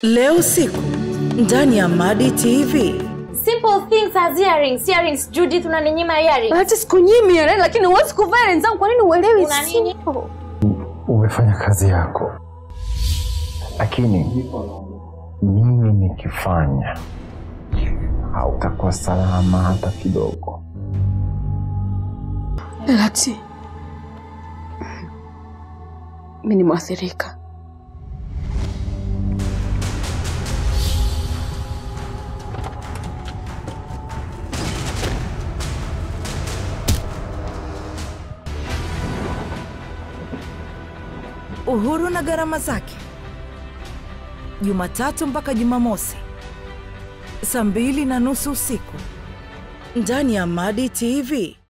leo usiku ndani ya madi tv Simple things as earrings. Earrings, Judith unaninyima earrings. hata sikunyimi earring, lakini huwezi kuvaa earring zangu. Kwa nini uelewi? Una nini? Simple. umefanya kazi yako, lakini mimi nikifanya hautakuwa salama hata kidogo. Lati, mi ni mwathirika. uhuru na gharama zake jumatatu mpaka jumamosi saa mbili na nusu usiku ndani ya madi tv